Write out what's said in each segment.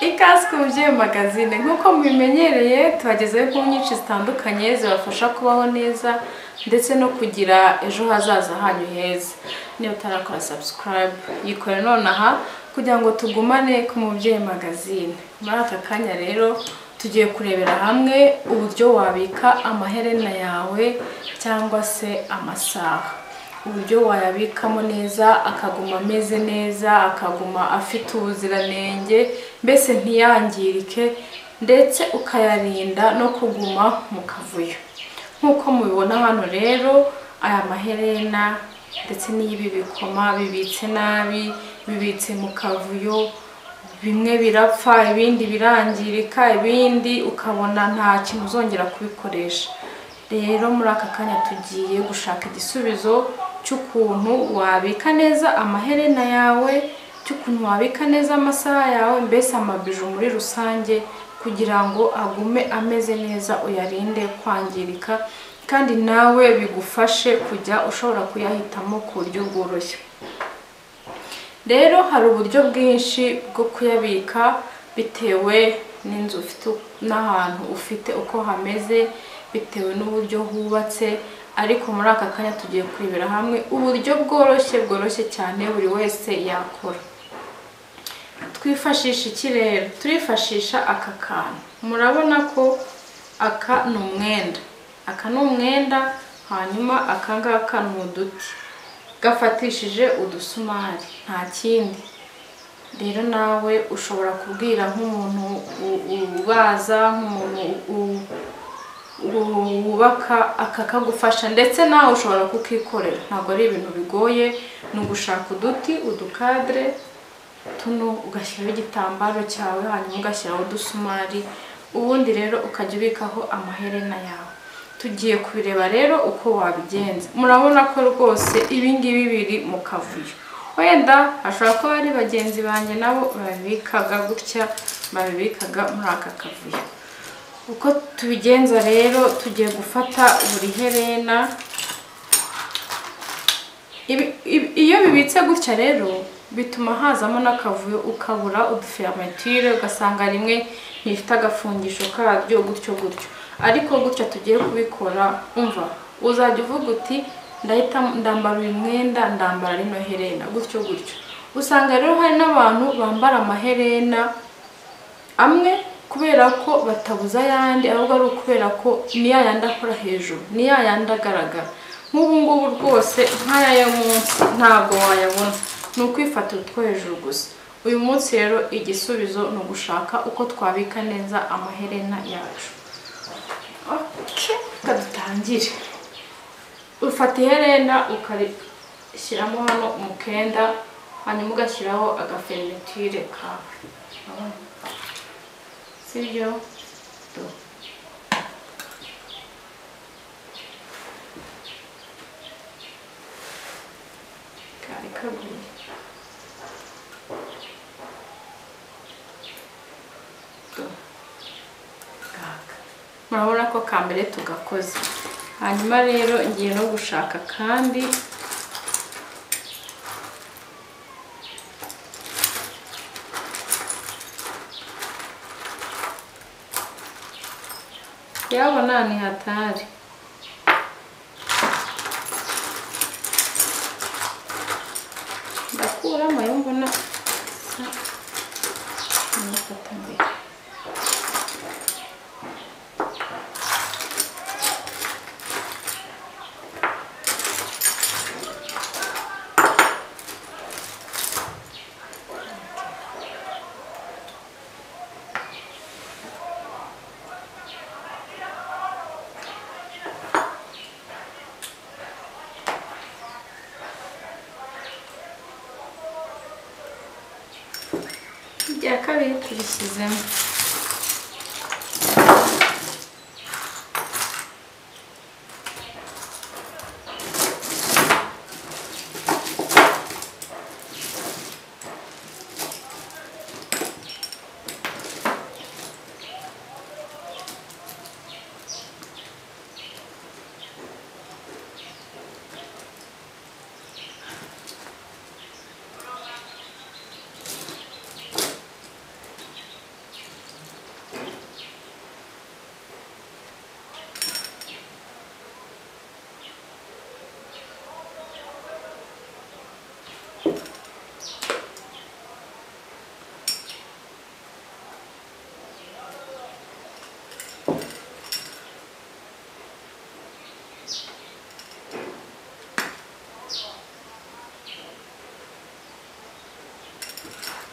Ikaze ku mubyeyi magazine nk'uko mubimenyereye tubagezeho ku nyinshi zitandukanye zibafasha kubaho neza ndetse no kugira ejo hazaza hanyu heza niba utarakora subscribe yikore nonaha kugira ngo tugumane ku mubyeyi magazine muri aka kanya rero tugiye kurebera hamwe uburyo wabika amaherena yawe cyangwa se amasaha uburyo wayabikamo neza akaguma ameze neza akaguma afite ubuziranenge mbese ntiyangirike ndetse ukayarinda no kuguma mu kavuyo nk'uko mubibona hano rero aya maherena ndetse n'ibi bikoma bibitse nabi bibitse mu kavuyo bimwe birapfa ibindi birangirika ibindi ukabona nta kintu uzongera kubikoresha rero muri aka kanya tugiye gushaka igisubizo cy'ukuntu wabika neza amaherena yawe cy'ukuntu wabika neza amasaha yawe mbese amabiju muri rusange kugira ngo agume ameze neza uyarinde kwangirika kandi nawe bigufashe kujya ushobora kuyahitamo ku buryo bworoshye rero hari uburyo bwinshi bwo kuyabika bitewe n'inzu ufite n'ahantu ufite uko hameze bitewe n'uburyo hubatse ariko muri aka kanya tugiye kurebera hamwe uburyo bworoshye bworoshye cyane buri wese yakora twifashisha iki rero turifashisha aka kantu murabona ko aka ni umwenda aka ni umwenda hanyuma aka ngaka ni uduti gafatishije udusumari nta kindi rero nawe ushobora kubwira nk'umuntu ubaza nk'umuntu wubaka akakagufasha ndetse nawe ushobora kukikorera ntabwo ari ibintu bigoye ni ugushaka uduti udukadire tuno ugashyiraho igitambaro cyawe hanyuma ugashyiraho udusumari ubundi rero ukajya ubikaho amaherena yawe tugiye kubireba rero uko wabigenza murabona ko rwose ibingibi biri mu kavuyo wenda hashobora kuba ari bagenzi banjye nabo babibikaga gutya babibikaga muri aka kavuyo uko tubigenza rero tugiye gufata buri herena iyo bibitse gutya rero bituma hazamo n'akavuyo ukabura udufermatire ugasanga rimwe ntifite agafungisho karyo gutyo gutyo ariko gutya tugiye kubikora umva uzajya uvuga uti ndahita ndambara uyu mwenda ndambara rino herena gutyo gutyo usanga rero hari n'abantu bambara amaherena amwe kubera ko batabuza ayandi ahubwo ari ukubera ko ni yayandi akora hejuru ni yayandi agaragara nk'ubu ngubu rwose nk'aya yo munsi ntabwo wayabona ni ukwifatira utwo hejuru gusa uyu munsi rero igisubizo ni ugushaka uko twabika neza amaherena yacu reka dutangire ufata iherena ukarishyiramo hano umukenda hanyuma ugashyiraho agafermitire kawe sibyo kari kaguye murabona ko kambere tugakoze hanyuma rero ngiye no gushaka kandi yabona ni hatari ndakuramo yo mbona nifata mbere irya kabiri turishyizemo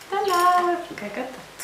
ta nawe bwa gatatu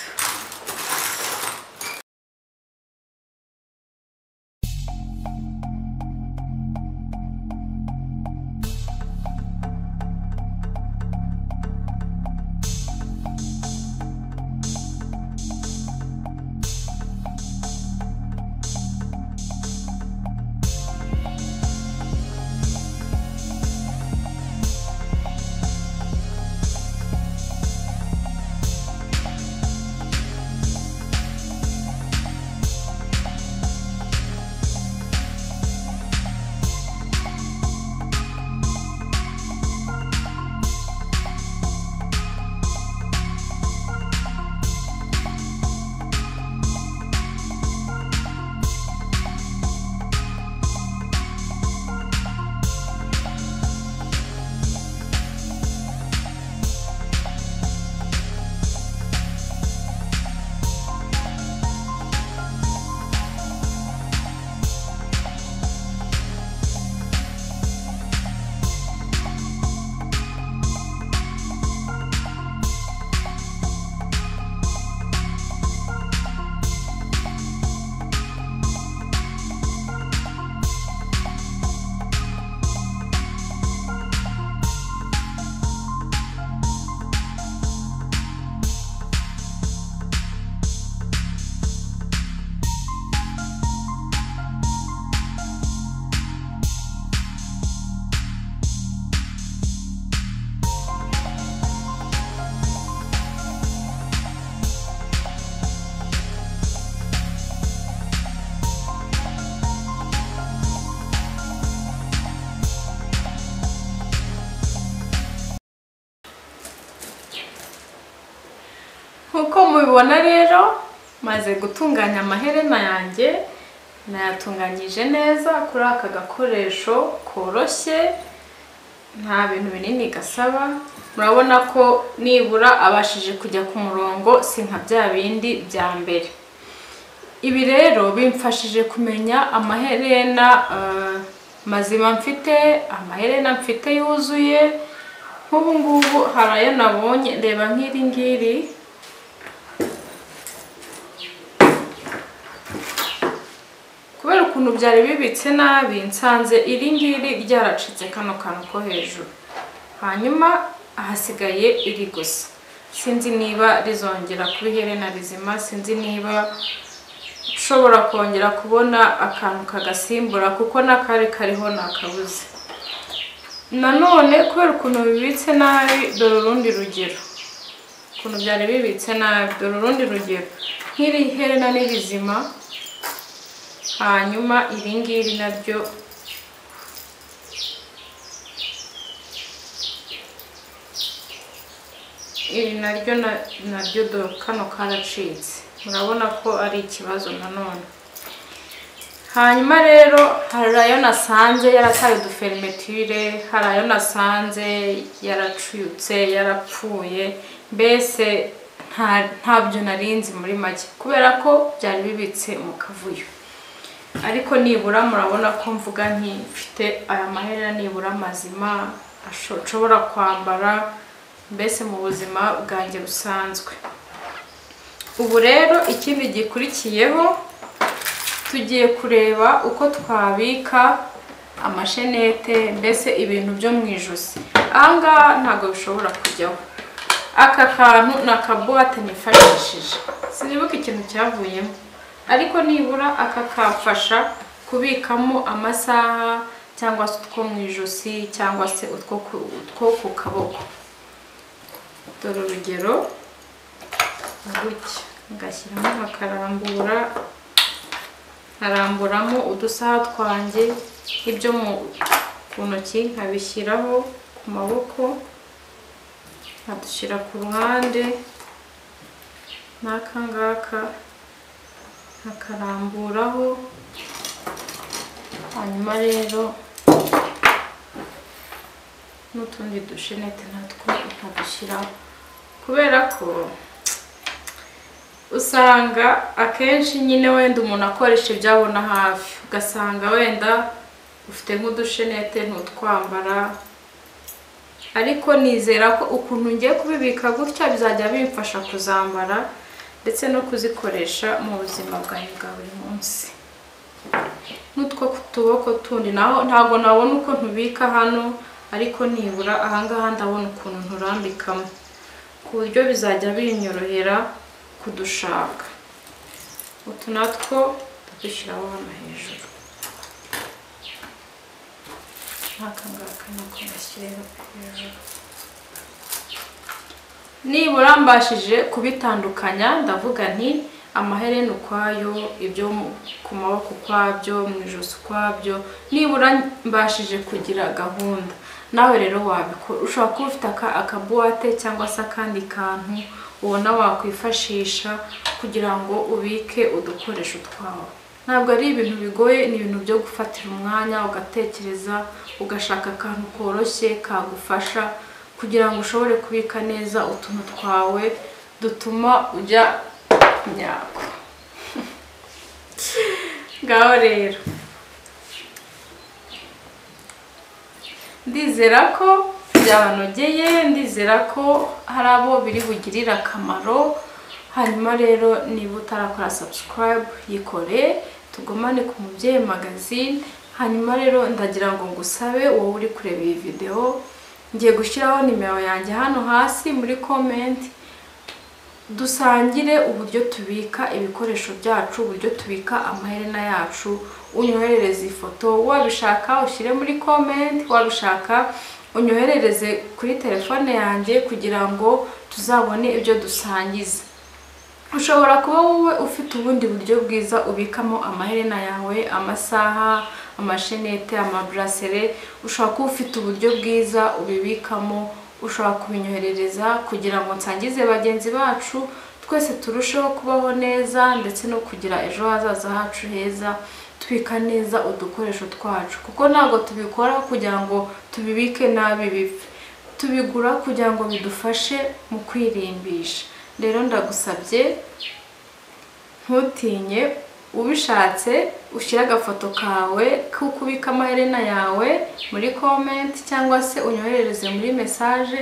nk'uko mubibona rero maze gutunganya amaherena yanjye nayatunganyije neza kuri aka gakoresho koroshye nta bintu binini gasaba murabona ko nibura abashije kujya ku murongo si nka bya bindi bya mbere ibi rero bimfashije kumenya amaherena eh, mazima mfite amaherena mfite yuzuye nk'ubu ngubu hari ayo nabonye reba nk'iri ngiri kubera ukuntu byari bibitse nabi nsanze iri ngiri ryaracitse kano kantu ko hejuru hanyuma ahasigaye iri gusa sinzi niba rizongera kuba iherena rizima sinzi niba nshobora kongera kubona akantu kagasimbura kuko n'akari kariho nakabuze nanone kubera ukuntu bibitse nabi dore urundi rugero ukuntu byari bibitse nabi dore urundi rugero nk'iri herena ni rizima hanyuma iri ngiri naryo iri naryo na- naryo dore kano karacitse murabona ko ari ikibazo nanone hanyuma rero hari ayo nasanze yarataye udufermetire hari ayo nasanze yaracuyutse yarapfuye mbese nta- ntabyo narinzi muri make kubera ko byari bibitse mu kavuyo ariko nibura murabona ko mvuga nti mfite aya mahera nibura mazima asho- nshobora kwambara mbese mu buzima bwanjye busanzwe ubu rero ikindi gikurikiyeho tugiye kureba uko twabika amashenete mbese ibintu byo mu ijosi ahangaha ntabwo bishobora kujyaho aka kantu ni akabuwate nifashishije sinibuka ikintu cyavuyemo ariko nibura aka kamfasha kubikamo amasaha cyangwa se utwo mu ijosi cyangwa se utwo ku- utwo ku kaboko dore urugero ni gutya ngashyiramo nkakarambura nkaramburamo udusaha twanjye ibyo mu ku ntoki nkabishyiraho ku maboko nkadushyira ku ruhande n'aka ngaka nkakaramburaho hanyuma rero n'utundi dushenete natwo nkadushyiraho kubera ko usanga akenshi nyine wenda umuntu akoresha ibyo abona hafi ugasanga wenda ufite nk'udushenete ntutwambara ariko nizera ko ukuntu ngiye kubibika gutya bizajya bimfasha kuzambara ndetse no kuzikoresha mu buzima bwanjye bwa buri munsi n'utwo ku tuboko tundi naho ntabwo nabona uko ntubika hano ariko nibura ahangaha ndabona ukuntu nturambikamo ku buryo bizajya binyorohera kudushaka utu natwo dushyiraho hano hejuru nk'aka ngaka nako gashyiriyeho hejuru nibura mbashije kubitandukanya ndavuga nti amaherena ukwayo ibyo ku maboko ukwabyo mu ijosi ukwabyo nibura mbashije kugira gahunda nawe rero wabikora ushobora kuba ufite akabuwate cyangwa se akandi kantu ubona wakwifashisha kugira ngo ubike udukoresho twawe ntabwo ari ibintu bigoye ni ibintu byo gufatira umwanya ugatekereza ugashaka akantu koroshye kagufasha kugira ngo ushobore kubika neza utuntu twawe dutuma ujya nyako ngaho rero ndizera ko byabanogeye ndizera ko hari abo biri bugirire akamaro hanyuma rero niba utarakora subscribe yikore tugomane ku mubyeyi magazine hanyuma rero ndagira ngo ngusabe wowe uri kureba iyi videwo ngiye gushyiraho nimero yanjye hano hasi muri komenti dusangire uburyo tubika ibikoresho byacu uburyo tubika amaherena yacu unyoherereze ifoto wabishaka ushyire muri komenti wabishaka unyoherereze kuri telefone yanjye kugira ngo tuzabone ibyo dusangiza ushobora kuba wowe ufite ubundi buryo bwiza ubikamo amaherena yawe amasaha amashenete amaburasere ushobora kuba ufite uburyo bwiza ubibikamo ushobora kubinyoherereza kugira ngo nsangize bagenzi bacu twese turusheho kubaho neza ndetse no kugira ejo hazaza hacu heza tubika neza udukoresho twacu kuko ntabwo tubikora kugira ngo tubibike nabi bipfe tubigura kugira ngo bidufashe mu kwirimbisha rero ndagusabye ntutinye ubishatse ushyire agafoto kawe k'uko ubika amaherena yawe muri komenti cyangwa se unyoherereze muri mesaje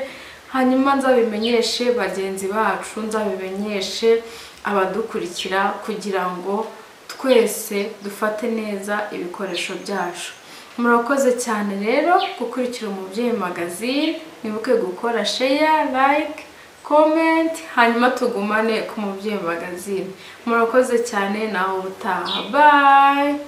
hanyuma nzabimenyeshe bagenzi bacu nzabimenyeshe abadukurikira kugira ngo twese dufate neza ibikoresho byacu murakoze cyane rero gukurikira umubyeyi magazine nibuke gukora sheya like komenti hanyuma tugumane ku mubyeyi magazine murakoze cyane nawe ubutaha bayi